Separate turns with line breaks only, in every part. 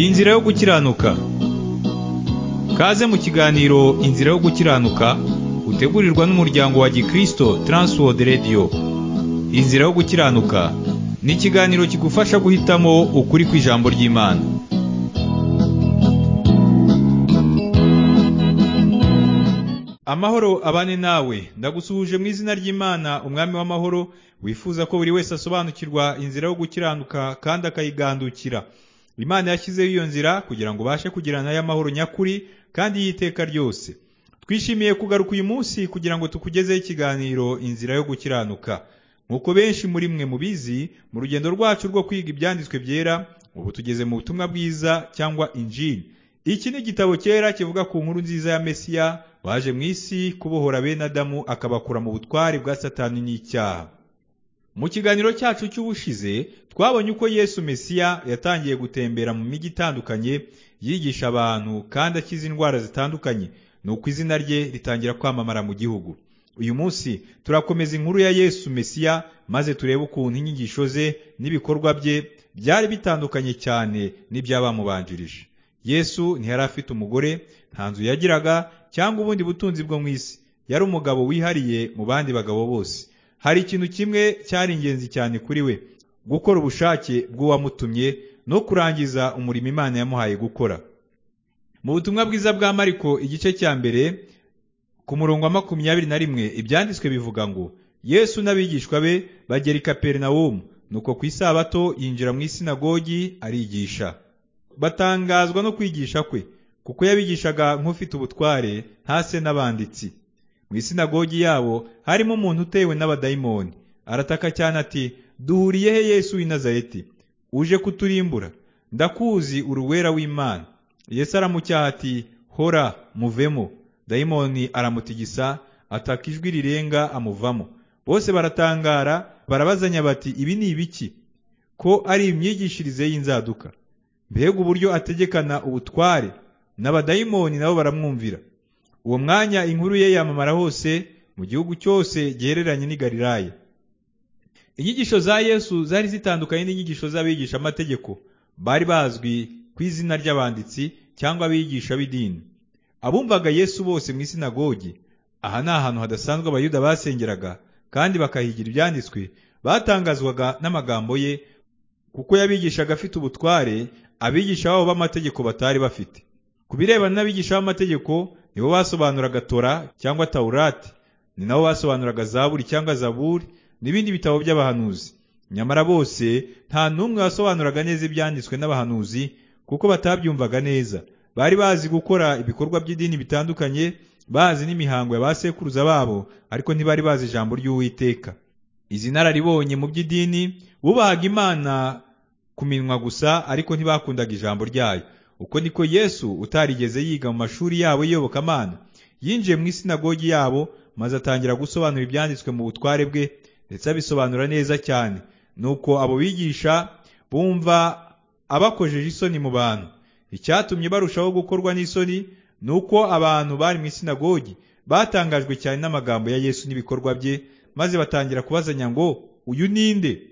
Inzira yo gukiranuka Kaze mu kiganiro Inzira yo gukiranuka utegurirwa n'umuryango wa Gikristo Transworld Radio Inzira yo gukiranuka ni ikiganiro kigufasha guhitamo ukuri kw'ijambo ry'Imana Amahoro abane nawe ndagusuhuje mu izina ry'Imana umwami w'amahoro wifuza ko buri wese asobanukirwa inzira yo gukiranuka kandi akayigandukira Imana yashyizeho iyo nzira kugira ngo ubashe kugirana y'amahoro nyakuri kandi y'iteka ryose twishimiye kugaruka uyu munsi kugira ngo tukugezeho ikiganiro inzira yo gukiranuka nk'uko benshi muri mwe mubizi mu rugendo rwacu rwo kwiga ibyanditswe byera ubu tugeze mu butumwa bwiza cyangwa injini iki ni igitabo cyera kivuga ku nkuru nziza ya mesiya waje mu isi kubohora bene adamu akabakura mu butware bwa satani n'icyaha mu kiganiro cyacu cy'ubushize twabonye uko yesu mesiya yatangiye gutembera mu mijyi itandukanye yigisha abantu kandi akiza indwara zitandukanye ni uko izina rye ritangira kwamamara mu gihugu uyu munsi turakomeza inkuru ya yesu mesiya maze turebe ukuntu inyigisho ze n'ibikorwa bye byari bitandukanye cyane n'ibyabamubanjirije yesu ntiyari afite umugore nta nzu yagiraga cyangwa ubundi butunzi bwo mu isi yari umugabo wihariye mu bandi bagabo bose hari ikintu kimwe cyari ingenzi cyane kuri we gukora ubushake bw'uwamutumye no kurangiza umurimo imana yamuhaye gukora mu butumwa bwiza bwa mariko igice cya mbere ku murongo wa makumyabiri na rimwe ibyanditswe bivuga ngo yesu n'abigishwa be bagera i kaperinawumu nuko ku isabato yinjira mu isinagogi arigisha batangazwa no kwigisha kwe kuko yabigishaga nk'ufite ubutware ntase n'abanditsi mu isinagogi yabo harimo umuntu utewe n'abadayimoni arataka cyane ati duhuriye he yesu w'i nazareti uje kuturimbura ndakuzi uruwera w'imana yesu aramucyaha ati hora muvemo dayimoni aramutigisa ataka ijwi rirenga amuvamo bose baratangara barabazanya bati ibi ni ibiki ko ari imyigishirize y'inzaduka mbega uburyo ategekana ubutware n'abadayimoni nabo baramwumvira uwo mwanya inkuru ye yamamara hose mu gihugu cyose gihereranye n'i Galilaya inyigisho za yesu zari zitandukanye n'inyigisho z'abigishamategeko bari bazwi ku izina ry'abanditsi cyangwa abigisha b'idini abumvaga yesu bose mu isinagogi aha ni ahantu hadasanzwe abayuda basengeraga kandi bakahigira ibyanditswe batangazwaga n'amagambo ye kuko yabigishaga afite ubutware abigisha babo b'amategeko batari bafite ku birebana n'abigisha b'amategeko nibo basobanuraga tora cyangwa tawurati ni nabo basobanuraga zaburi cyangwa zaburi n'ibindi bitabo by'abahanuzi nyamara bose nta n'umwe wasobanuraga neza ibyanditswe n'abahanuzi kuko batabyumvaga neza bari bazi gukora ibikorwa by'idini bitandukanye bazi n'imihango ya ba sekuruza babo ariko ntibari bazi ijambo ry'uwiteka izi nararibonye mu by'idini bubahaga imana ku minwa gusa ariko ntibakundaga ijambo ryayo uko niko yesu utarigeze yiga mu mashuri yabo y'iyobokamana yinjiye mu isinagogi yabo maze atangira gusobanura ibyanditswe mu butware bwe ndetse abisobanura neza cyane nuko abo bigisha bumva abakojeje isoni mu bantu icyatumye barushaho gukorwa n'isoni ni uko abantu bari mu isinagogi batangajwe cyane n'amagambo ya yesu n'ibikorwa bye maze batangira kubazanya ngo uyu ninde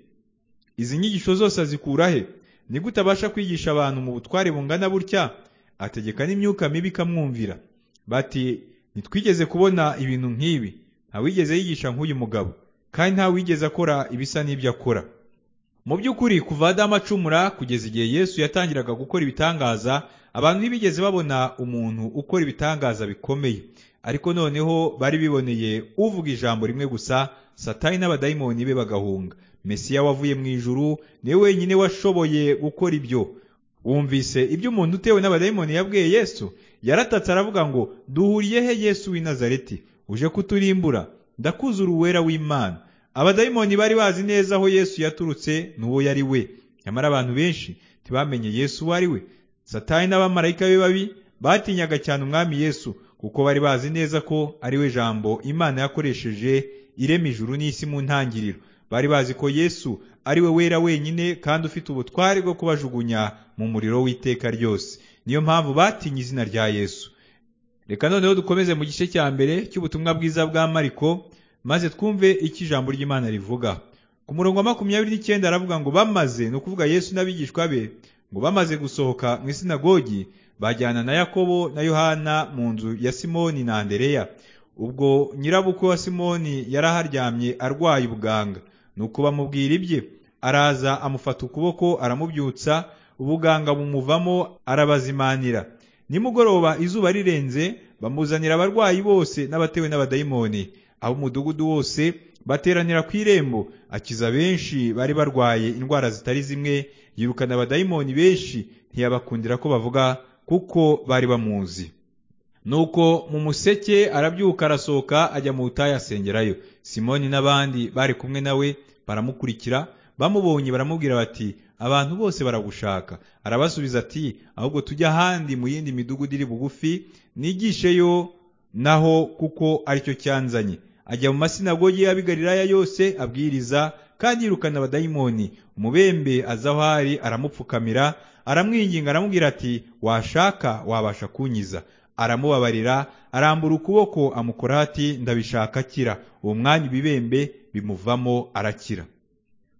izi nyigisho zose azikura he ni gute abasha kwigisha abantu mu butware bungana butya ategeka n'imyuka mibi ikamwumvira bati ntitwigeze kubona ibintu nk'ibi ntawigeze yigisha nk'uyu mugabo kandi ntawigeze akora ibisa n'ibyo akora mu by'ukuri kuva Adamu acumura kugeza igihe yesu yatangiraga gukora ibitangaza abantu ntibigeze babona umuntu ukora ibitangaza bikomeye ariko noneho bari biboneye uvuga ijambo rimwe gusa satani n'abadayimoni be bagahunga mesiya wavuye mu ijuru niwe wenyine washoboye gukora ibyo wumvise ibyo umuntu utewe n'abadayimoni yabwiye yesu yaratatse aravuga ngo duhuriye he yesu w'i nazareti uje kuturimbura ndakuza uruwera w'imana abadayimoni bari bazi neza aho yesu yaturutse n'uwo yari we nyamara abantu benshi ntibamenye yesu uwo ari we satani n'abamarayika be babi batinyaga cyane umwami yesu kuko bari bazi neza ko ari we jambo imana yakoresheje irema ijuru n'isi mu ntangiriro bari bazi ko yesu ari we wera wenyine kandi ufite ubutware bwo kubajugunya mu muriro w'iteka ryose niyo mpamvu batinye izina rya yesu reka noneho dukomeze mu gice cya mbere cy'ubutumwa bwiza bwa mariko maze twumve icyo ijambo ry'imana rivuga ku murongo wa makumyabiri n'icyenda aravuga ngo bamaze ni ukuvuga yesu n'abigishwa be ngo bamaze gusohoka mu isinagogi bajyana na yakobo na yohana mu nzu ya simoni na andereya ubwo nyirabukwe wa simoni yari aharyamye arwaye ubuganga nuko bamubwira ibye araza amufata ukuboko aramubyutsa ubuganga bumuvamo arabazimanira nimugoroba izuba rirenze bamuzanira abarwayi bose n'abatewe n'abadayimoni ab'umudugudu wose bateranira ku irembo akiza benshi bari barwaye indwara zitari zimwe yirukana abadayimoni benshi ntiyabakundira ko bavuga kuko bari bamuzi nuko mu museke arabyuka arasohoka ajya mu butayu asengerayo simoni n'abandi bari kumwe nawe baramukurikira bamubonye baramubwira bati abantu bose baragushaka arabasubiza ati ahubwo tujya ahandi mu yindi midugudu iri bugufi nigisheyo naho kuko aricyo cyanzanye ajya mu masinagogi y'abigariraya yose abwiriza kandi yirukana abadayimoni umubembe aza aho ari aramupfukamira aramwinginga aramubwira ati washaka wabasha kunyiza aramubabarira arambura ukuboko amukora ati ndabishaka akira uwo mwanya ibibembe bimuvamo arakira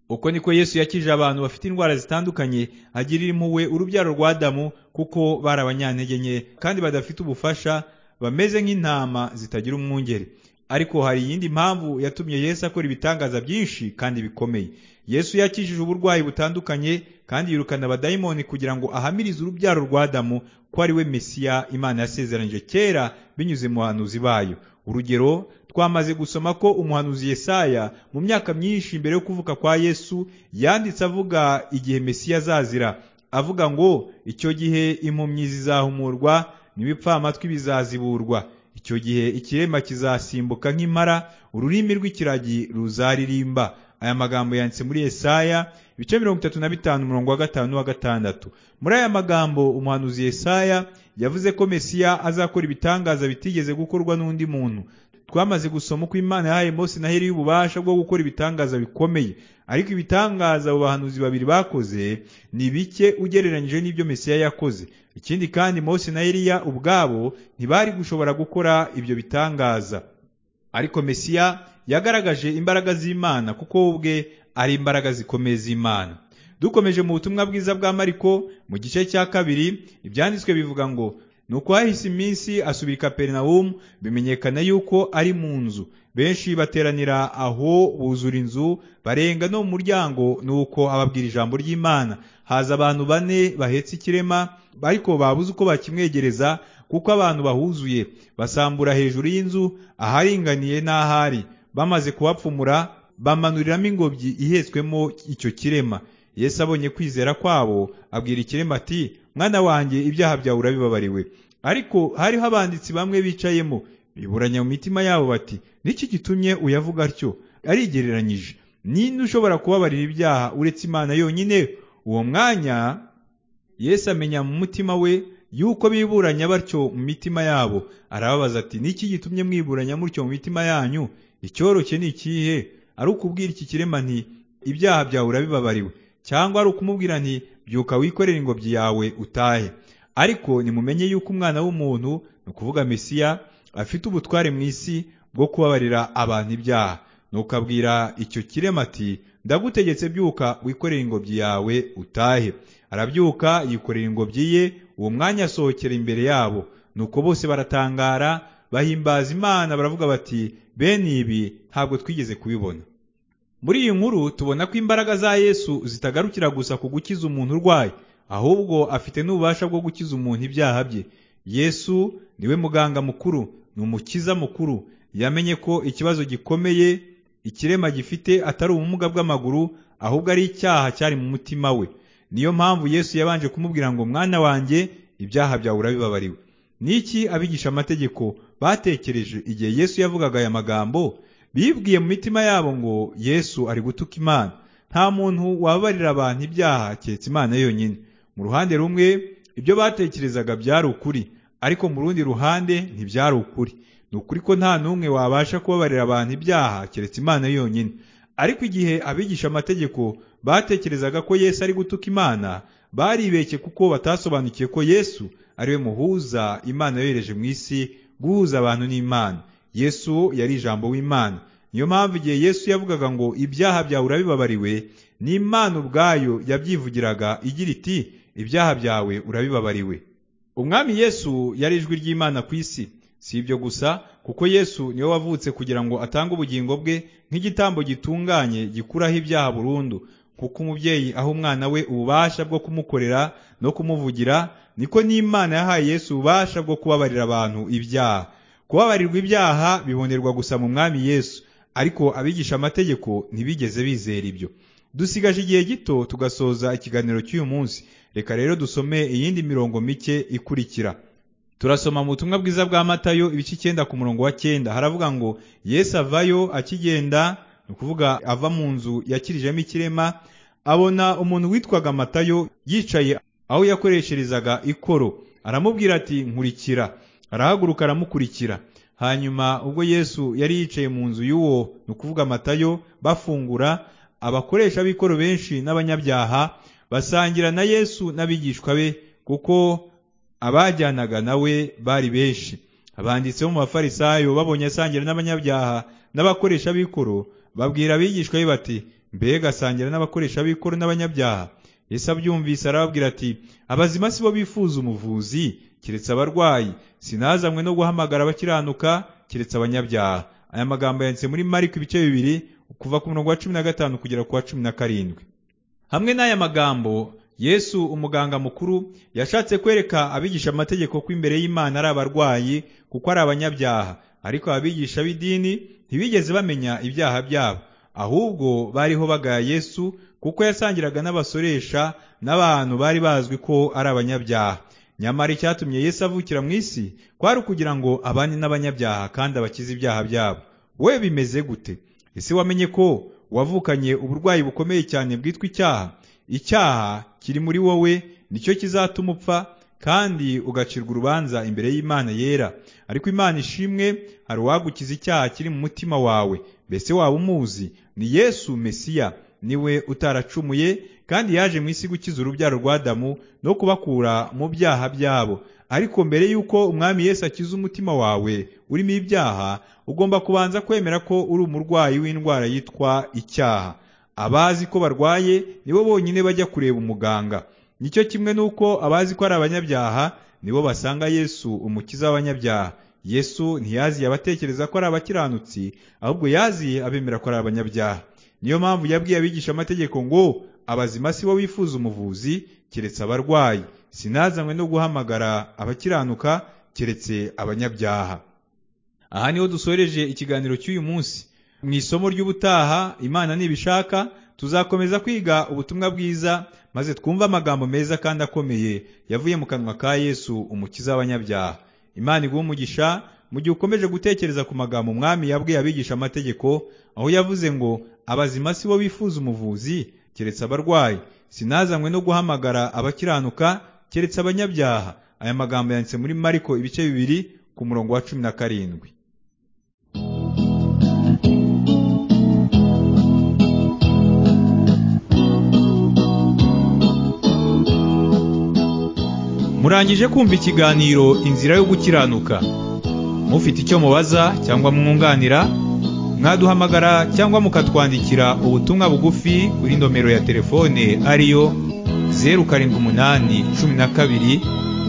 uko niko yesu yakije abantu bafite indwara zitandukanye agirira impuhwe urubyaro rwa adamu kuko bari abanyantege nke kandi badafite ubufasha bameze nk'intama zitagira umwungeri ariko hari iyindi mpamvu yatumye yesu akora ibitangaza byinshi kandi bikomeye yesu yakijije uburwayi butandukanye kandi yirukana abadayimoni kugira ngo ahamirize urubyaro rwa adamu ko ari we mesiya imana yasezeranyije kera binyuze mu bahanuzi bayo urugero twamaze gusoma ko umuhanuzi yesaya mu myaka myinshi mbere yo kuvuka kwa yesu yanditse avuga igihe mesiya azazira avuga ngo icyo gihe impumyi zizahumurwa n'ibipfamatwi bizaziburwa icyo gihe ikirema kizasimbuka nk'impara ururimi rw'ikiragi ruzaririmba aya magambo yanditse muri Yesaya ibice mirongo itatu na bitanu umurongo wa gatanu wa gatandatu muri aya magambo umuhanuzi Yesaya yavuze ko mesiya azakora ibitangaza bitigeze gukorwa n'undi muntu twamaze gusoma uko imana yahaye mose na heri y'ububasha bwo gukora ibitangaza bikomeye ariko ibitangaza abo bahanuzi babiri bakoze ni bike ugereranyije n'ibyo mesiya yakoze ikindi kandi mose na eliya ubwabo ntibari gushobora gukora ibyo bitangaza ariko mesiya yagaragaje imbaraga z'imana kuko we ubwe ari imbaraga zikomeye z'imana dukomeje mu butumwa bwiza bwa mariko mu gice cya kabiri ibyanditswe bivuga ngo nuko hahise iminsi asubira i kaperinawumu bimenyekana yuko ari mu nzu benshi bateranira aho buzura inzu barenga no mu muryango nuko ababwira ijambo ry'imana haza abantu bane bahetse ikirema ariko babuze uko bakimwegereza kuko abantu bahuzuye basambura hejuru y'inzu aharinganiye n'ahari bamaze kuhapfumura bamanuriramo ingobyi ihetswemo icyo kirema Yesu abonye kwizera kwabo abwira ikirema ati mwana wanjye ibyaha byawe urabibabariwe ariko hariho abanditsi bamwe bicayemo biburanya mu mitima yabo bati niki gitumye uyavuga atyo arigereranyije ninde ushobora kubabarira ibyaha uretse imana yonyine uwo mwanya Yesu amenya mu mutima we yuko biburanya batyo mu mitima yabo arababaza ati niki gitumye mwiburanya mutyo mu mitima yanyu icyoroshye ni ikihe ari ukubwira iki kirema nti ibyaha byawe urabibabariwe cyangwa ari ukumubwira nti byuka wikorere ingobyi yawe utahe ariko nimumenye yuko umwana w'umuntu ni ukuvuga mesiya afite ubutware mu isi bwo kubabarira abantu ibyaha nuko abwira icyo kirema ati ndagutegetse byuka wikorere ingobyi yawe utahe arabyuka yikorera ingobyi ye uwo mwanya asohokera imbere yabo nuko bose baratangara bahimbaza imana baravuga bati bene ibi ntabwo twigeze kubibona muri iyi nkuru tubona ko imbaraga za yesu zitagarukira gusa ku gukiza umuntu urwaye ahubwo afite n'ububasha bwo gukiza umuntu ibyaha bye yesu niwe muganga mukuru ni umukiza mukuru yamenye ko ikibazo gikomeye ikirema gifite atari ubumuga bw'amaguru ahubwo ari icyaha cyari mu mutima we niyo mpamvu yesu yabanje kumubwira ngo mwana wanjye ibyaha byawe urabibabariwe niki abigisha amategeko batekereje igihe yesu yavugaga aya magambo bibwiye mu mitima yabo ngo yesu ari gutuka imana nta muntu wababarira abantu ibyaha keretse imana yonyine mu ruhande rumwe ibyo batekerezaga byari ukuri ariko mu rundi ruhande ntibyari ukuri ni ukuri ko nta n'umwe wabasha kubabarira abantu ibyaha keretse imana yonyine ariko igihe abigisha amategeko batekerezaga ko yesu ari gutuka imana baribeshye kuko batasobanukiwe ko yesu ariwe muhuza imana yohereje mu isi guhuza abantu n'imana yesu yari ijambo w'imana niyo mpamvu igihe yesu yavugaga ngo ibyaha byawe urabibabariwe n'imana ubwayo yabyivugiraga igira iti ibyaha byawe urabibabariwe umwami yesu yari ijwi ry'imana ku isi si ibyo gusa kuko yesu niwe wavutse kugira ngo atange ubugingo bwe nk'igitambo gitunganye gikuraho ibyaha burundu kuko umubyeyi aha umwana we ububasha bwo kumukorera no kumuvugira niko n'imana yahaye yesu ububasha bwo kubabarira abantu ibyaha kubabarirwa ibyaha bibonerwa gusa mu mwami yesu ariko abigisha amategeko ntibigeze bizera ibyo dusigaje igihe gito tugasoza ikiganiro cy'uyu munsi reka rero dusome iyindi mirongo mike ikurikira turasoma mu butumwa bwiza bwa matayo ibice icyenda ku murongo wa cyenda haravuga ngo yesu avayo akigenda ni ukuvuga ava mu nzu yakirijemo ikirema abona umuntu witwaga matayo yicaye aho yakoresherezaga ikoro aramubwira ati nkurikira arahaguruka aramukurikira hanyuma ubwo yesu yari yicaye mu nzu y'uwo ni ukuvuga matayo bafungura abakoresha b'ikoro benshi n'abanyabyaha basangira na yesu n'abigishwa be kuko abajyanaga nawe bari benshi abanditsi bo mu bafarisayo babonye asangira n'abanyabyaha n'abakoresha b'ikoro babwira abigishwa be bati mbega asangira n'abakoresha b'ikoro n'abanyabyaha yesu abyumvise arababwira ati abazima si bo bifuza umuvuzi keretse abarwayi sinazanywe no guhamagara abakiranuka keretse abanyabyaha aya magambo yanditse muri mariko ibice bibiri kuva ku murongo wa cumi na gatanu kugera ku wa cumi na karindwi hamwe n'aya magambo yesu umuganga mukuru yashatse kwereka abigisha amategeko ko imbere y'imana ari abarwayi kuko ari abanyabyaha ariko abigisha b'idini ntibigeze bamenya ibyaha byabo ahubwo bariho bagaya yesu kuko yasangiraga n'abasoresha n'abantu bari bazwi ko ari abanyabyaha nyamara icyatumye yesu avukira mu isi kwari ukugira ngo abane n'abanyabyaha kandi abakize ibyaha byabo we bimeze gute ese wamenye ko wavukanye uburwayi bukomeye cyane bwitwa icyaha icyaha kiri muri wowe nicyo kizatuma upfa kandi ugacirwa urubanza imbere y'imana yera ariko imana ishimwe hari uwagukiza icyaha kiri mu mutima wawe mbese waba umuzi ni yesu mesiya niwe utaracumuye kandi yaje mu isi gukiza urubyaro rwa damu no kubakura mu byaha byabo ariko mbere y'uko umwami yesu akiza umutima wawe urimo ibyaha ugomba kubanza kwemera ko uri umurwayi w'indwara yitwa icyaha abazi ko barwaye nibo bonyine bajya kureba umuganga nicyo kimwe n'uko abazi ko ari abanyabyaha nibo basanga yesu umukiza w'abanyabyaha yesu ntiyaziye abatekereza ko ari abakiranutsi ahubwo yaziye abemera ko ari abanyabyaha niyo mpamvu yabwiye abigisha amategeko ngo abazima si bo bifuza umuvuzi keretse abarwayi sinazanywe no guhamagara abakiranuka keretse abanyabyaha aha niho dusoreje ikiganiro cy'uyu munsi mu isomo ry'ubutaha imana nibishaka tuzakomeza kwiga ubutumwa bwiza maze twumve amagambo meza kandi akomeye yavuye mu kanwa ka yesu umukiza w'abanyabyaha imana iguha umugisha mu gihe ukomeje gutekereza ku magambo umwami yabwiye abigisha amategeko aho yavuze ngo abazima si bo bifuza umuvuzi keretse abarwayi sinazanywe no guhamagara abakiranuka keretse abanyabyaha aya magambo yanditse muri mariko ibice bibiri ku murongo wa cumi na karindwi murangije kumva ikiganiro inzira yo gukiranuka mufite icyo mubaza cyangwa mwunganira mwaduhamagara cyangwa mukatwandikira ubutumwa bugufi kuri nomero ya telefone ariyo zeru karindwi umunani cumi na kabiri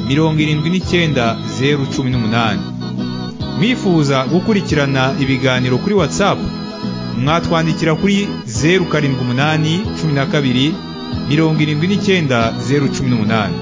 mirongo irindwi n'icyenda zeru cumi n'umunani mwifuza gukurikirana ibiganiro kuri watsapu mwatwandikira kuri zeru karindwi umunani cumi na kabiri mirongo irindwi n'icyenda zeru cumi n'umunani